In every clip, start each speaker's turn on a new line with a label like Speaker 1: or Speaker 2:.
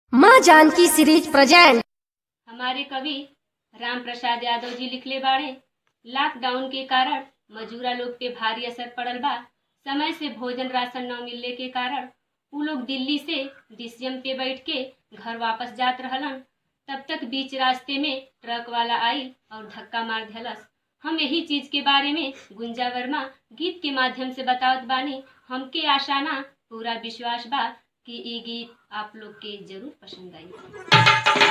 Speaker 1: माँ Janaki series present
Speaker 2: हमारे कवि राम प्रसाद यादव जी लिखले बाड़े लॉकडाउन के कारण मजूरा लोग पे भारी असर पड़ल बा समय से भोजन राशन न मिलने के कारण उ लोग दिल्ली से डीसीएम पे बैठ के घर वापस जात रहलन तब तक बीच रास्ते में ट्रक वाला आई और धक्का मार देलस हम यही चीज के बारे में गुंजा वर्मा गीत के माध्यम से बतावत बानी हमके आशा ना पूरा विश्वास बा कि ई गीत आप लोग के जरूर पसंद आई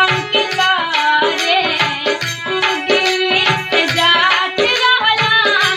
Speaker 2: Yeah.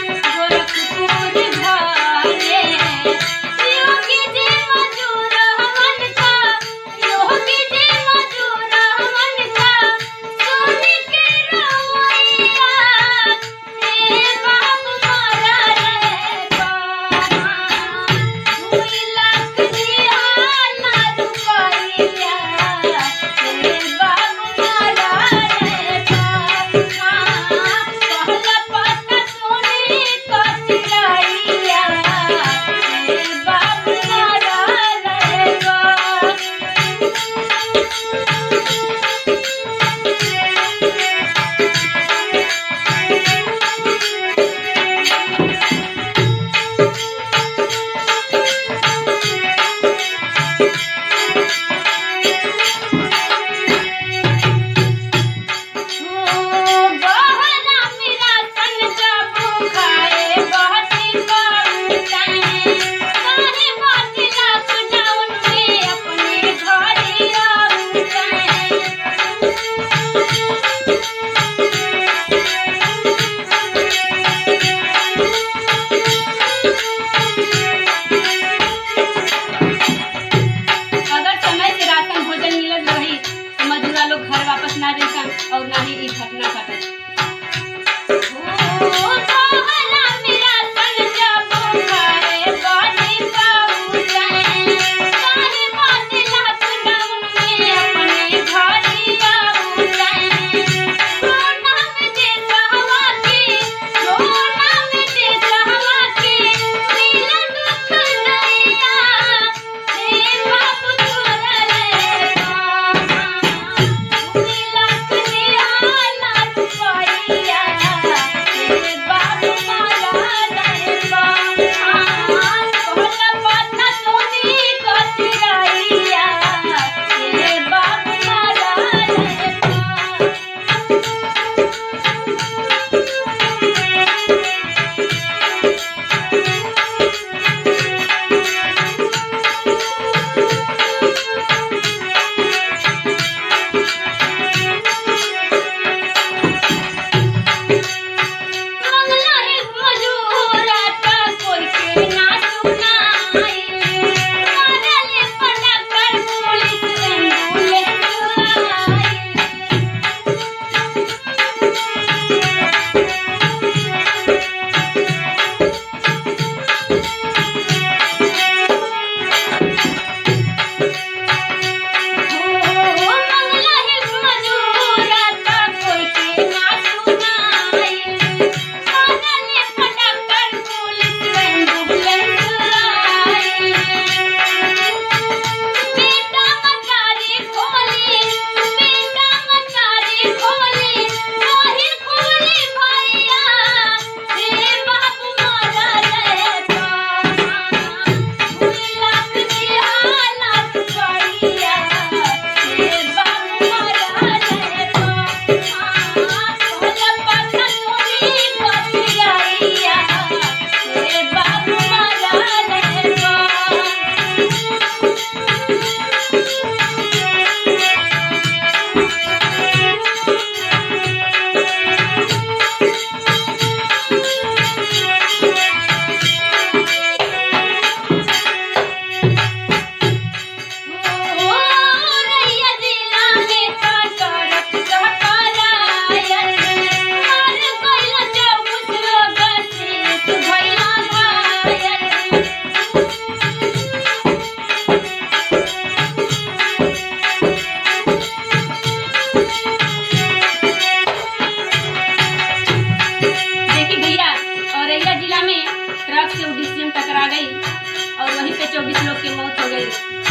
Speaker 2: चौबीस लोग की मौत हो गई